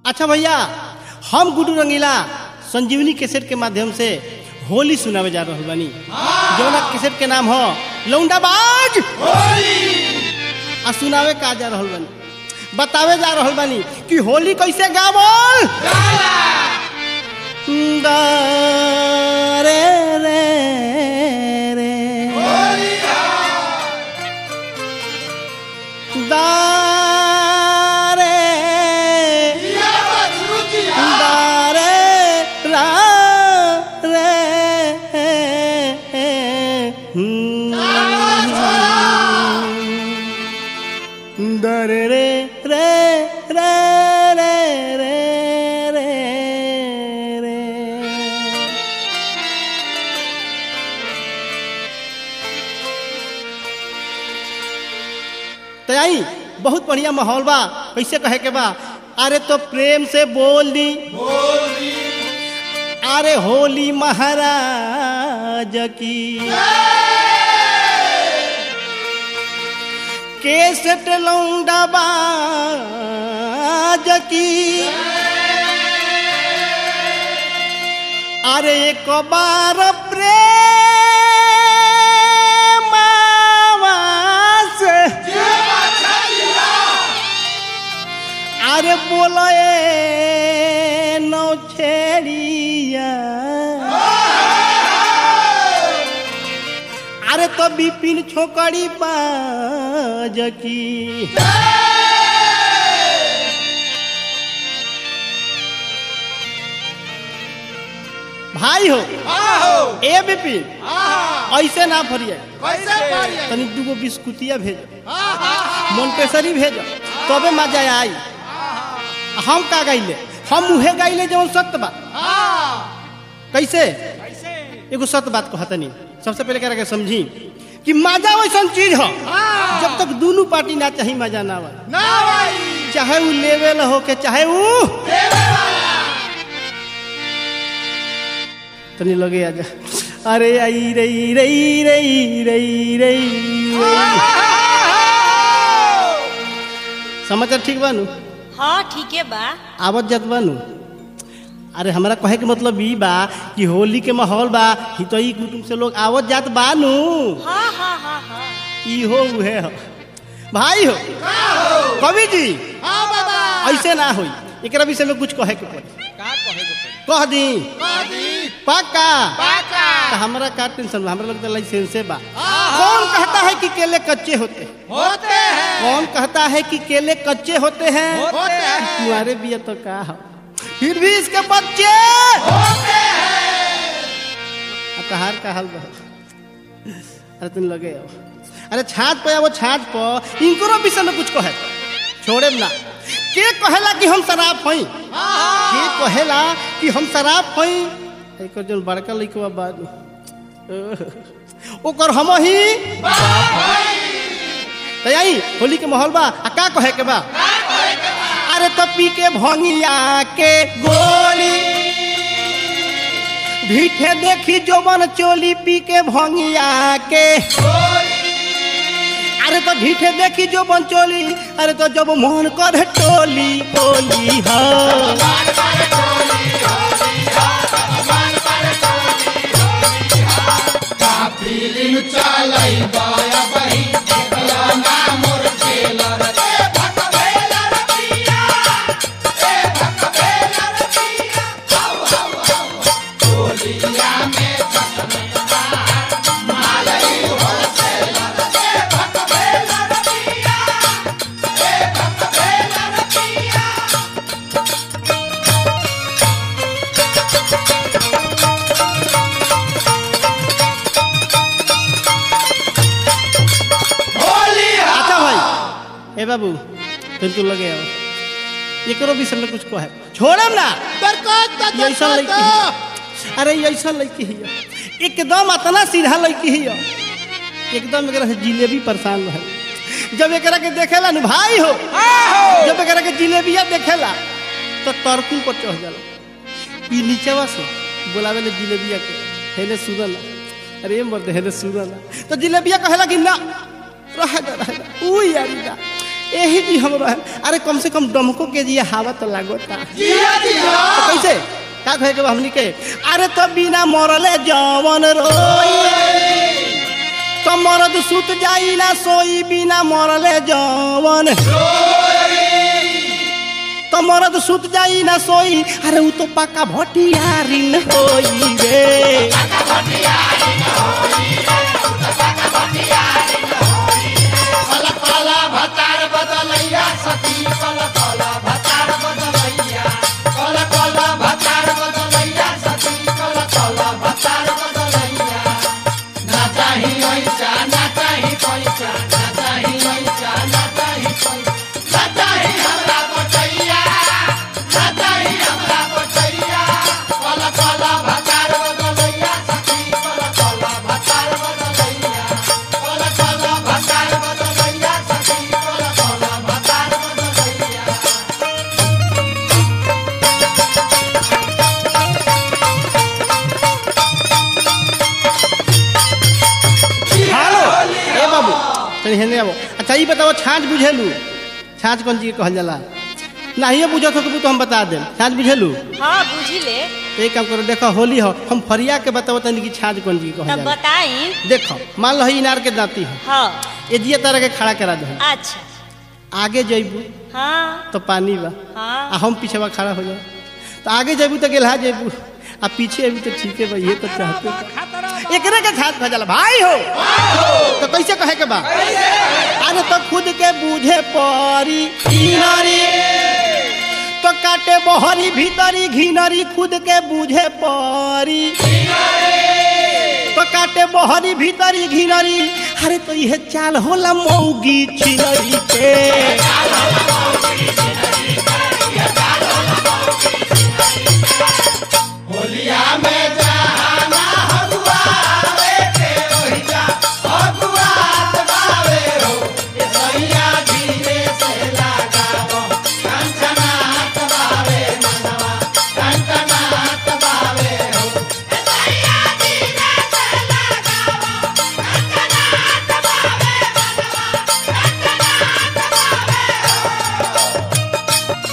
अच्छा भैया हम गुडू रंगीला संजीवनी कैसेट के माध्यम से होली सुनावे जा रहा बानी जौना कैसेट के नाम हो लौंडाबाज आ सुनावे का जा रहल बानी बतावे जा रहल बानी कि होली कैसे गावल दा रे रे रे दा रे दा रे रा रे हम्म। दा रे रे रे रे रे रे रे रे तो आई बहुत बढ़िया माहौल बा कैसे कहे के बा अरे तो प्रेम से बोल दी अरे होली महाराज की केसट लौंडा बाज की अरे एक बार प्रेम से अरे बोले नौ छेड़िया अरे तो बिपिन छोकड़ी बाज की भाई हो ए बिपिन ऐसे ना फरिए तनी दूगो बिस्कुटिया भेजो मोन्टेसरी भेजो तबे मजा आई हम का गाइले हम मुहे गाइले जवन सत्य बा कैसे एगो सत्य बात कहता नहीं सबसे पहले कह समझी कि मजा वैसा चीज हो जब तक दोनों पार्टी ना चाही मजा ना आवा चाहे वो लेवल हो के चाहे वो तनी लगे आजा अरे आई रई रई रई रई रई समाचार ठीक बानू हाँ ठीक है बा आवत जात बानू अरे हमरा कहे के मतलब ई बा कि होली के माहौल बा हितई कुटुंब से लोग आवत जात बानू हाँ हाँ हाँ हाँ ई हो उहे हो भाई हो कवि जी ऐसे ना होई एकरा विषय में कुछ कहे के पड़ी कह दी पक्का तो हमरा का टेंशन बा हमरा लगता लाइसेंसे बा कौन कहता है कि केले कच्चे होते हैं होते हैं कौन कहता है कि केले कच्चे होते हैं होते हैं तुम्हारे भी तो का हो फिर भी इसके बच्चे अतहार का हाल बा अरे तुम लगे हो अरे छाछ पे वो छाछ पर इनको विषय में कुछ कहे छोड़े ना के कहेला कि हम शराब हई के कहेला कि हम शराब हई एक जो बड़का लइकवा बाद ओकर हम ही तो यही होली के माहौल बा आ का कहे के बा अरे तो पी के भंगिया के गोली भीठे देखी जोबन चोली पी के भंगिया के अरे तो भीठे देखी जो चोली अरे तो जब मोहन कर टोली टोली हो फिल्म चलाई बाया बही देखला ना मोर टेलर ए भक भेला रतिया ए भक भेला रतिया हाउ हाउ हाउ टोलिया में छटना मालई हो सेलर ए भक भेला रतिया ए भक भेला रतिया होली अच्छा भाई ए बाबू फिर तू लगे आओ ये करो विषय में कुछ कहे छोड़म ना बरकत ये ऐसा लड़की है अरे ये ऐसा लड़की है एकदम इतना सीधा लड़की है एकदम एकरा से जिलेबी परेशान रहे जब एकरा के देखेला नु भाई हो जब एकरा के जिलेबिया देखेला तो तरकुल पर चढ़ जाला ई नीचवा से बोलावे ले जिलेबिया के हेले सुनला अरे मर्द हेले सुनला तो जिलेबिया कहेला कि ना रह जा रह जा ऊ यारी ना यही जी हम रहे अरे कम से कम डमको के जी हवा तो लागोता जिया जिया तो कैसे का कहे के बा हमनी के अरे तो बिना मरले जवन रोई तो मरद सुत जाई ना सोई बिना मरले जवन तो मरद सुत जाई ना सोई अरे उ तो पक्का भटियारिन होई रे कला कला भतार बदलैया सखी कला कला भतार बदलैया कला कला भतार बदलैया सखी कला कला भतार बदलैया ना चाही ऐसा ना चाही पैसा ना चाही ऐसा ना चाही पैसा ना चाही हमरा बटैया ना चाही हमरा बटैया कला कला भतार बदलैया सखी कला कला भतार बदलैया कला कला भतार बदलैया सखी कला कला भतार बदलैया हेलो ए बाबू चल हेने आबो अच्छा ई बताओ छाछ बुझेलू छाछ कौन चीज के कहल जाला नहीं बुझत हो तो हम बता देम छाछ बुझेलू हाँ बुझिले तो एक काम करो देखो होली हो हम फरिया के बताओ तनी कि छाछ कौन चीज के कहल तब जाला बताई देखो मान लो है इनार के दांती हो हाँ ये जिया तरह के खड़ा करा दो अच्छा आगे जइबू हाँ तो पानी बा हाँ आ हम पीछे खड़ा हो जाओ तो आगे जइबू तो गेलहा जइबू आ पीछे अभी तो ठीक है भाई ये तो चाहते हो। एकरे के छाछ भजल भाई हो तो कैसे कहे के बा अरे तो खुद के बूझे परी घिनरी तो काटे बहरी भीतरी घिनरी खुद के बूझे परी तो काटे बहरी भीतरी घिनरी अरे तो यह चाल होला मौगी छिनरी के होलिया में जहाना हगुआ रे के ओहिजा हगुआ तबावे हो ए सैया धीरे से लगावो कंचना तबावे मनवा कंचना तबावे हो ए सैया धीरे से लगावो कंचना तबावे मनवा कंचना तबावे हो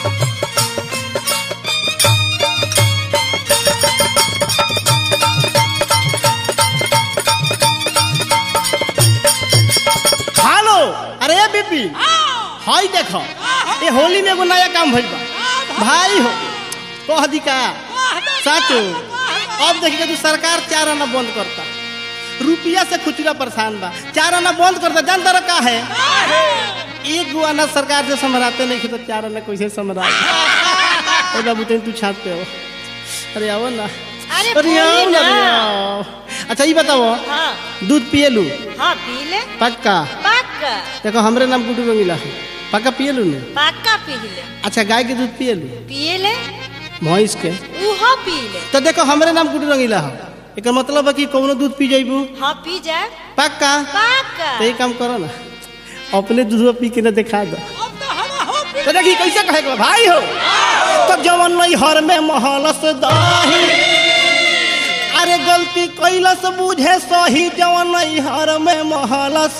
हेलो अरे बीपी हाय देखो ये होली में एगो नया काम भइल बा भाई हो कह दी का साचो अब देखिए तू सरकार चार आना बंद करता रुपया से खुचरा परेशान बा चार आना बंद करता जान तर का है एक गो आना सरकार से समराते नहीं तो चार आना कैसे समरा ए बाबू तू छात पे हो अरे आओ ना अरे अरे आओ बोली ना ना। अरे आओ। अच्छा ये बताओ हाँ दूध पिए लू हाँ पी ले पक्का पक्का देखो हमरे नाम गुड्डू रंगीला है पक्का पिए लू ने पक्का पी ले अच्छा गाय के दूध पिए लू पिए ले भैंस के उहो पी ले तो देखो हमरे नाम गुड्डू रंगीला है एक मतलब है कि कौनो दूध पी जाइबू हाँ पी जाए पक्का पक्का तो ये काम करो ना अपने दूध पी के ना दिखा दो तो देखी कैसे कहे के बा, भाई हो तो जवन नहीं हर में महलस दही अरे गलती कैलस बुझे सही जवन नहीं हर में महलस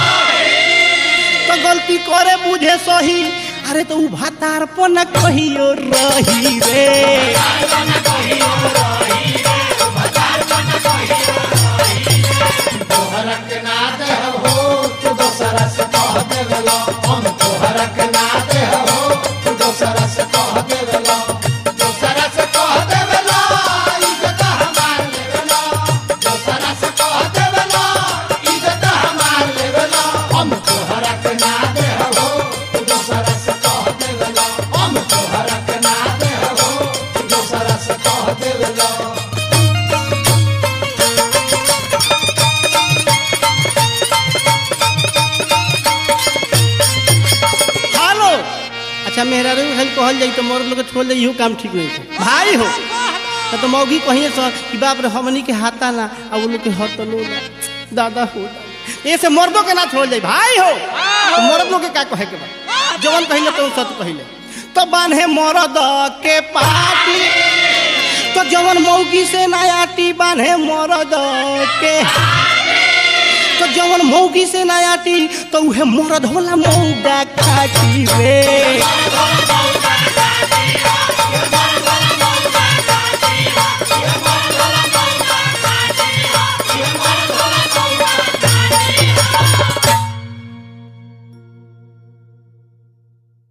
तो गलती करे बुझे सही अरे तो उ भातार पन कहियो रही रे तोहरक ना देहो तू दोसरा से कह देवेलो हम तोहरक ना देहो तू दोसरा से कह देवेलो दोसरा से कह देवेलो इज्जत हमार लेवेलो दोसरा से कह देवेलो इज्जत हमार लेवेलो हम तोहरक ना देहो तू दोसरा से कह देवेलो हम तोहरक ना देहो तू दोसरा से कह देवेलो हेलो अच्छा मेहरा रे खाली कहल जाई तो मोर लोग के छोड़ जाई इहो काम ठीक नहीं था भाई हो तो, तो मौगी कहिए सर कि बाप रे हमनी के हाथा ना आ वो लोग के हतलो ना दादा हो ऐसे मर्दों के ना छोड़ जाई भाई हो तो मर्द लोग के का कहे के बा जवन कहिले तो सत कहिले तो बांधे मर्द के पाटी तो जवन मौगी से ना आटी बांधे मर्द के तो जवन मौगी से ना आटी तो उहे मरद होला मौगा माटी में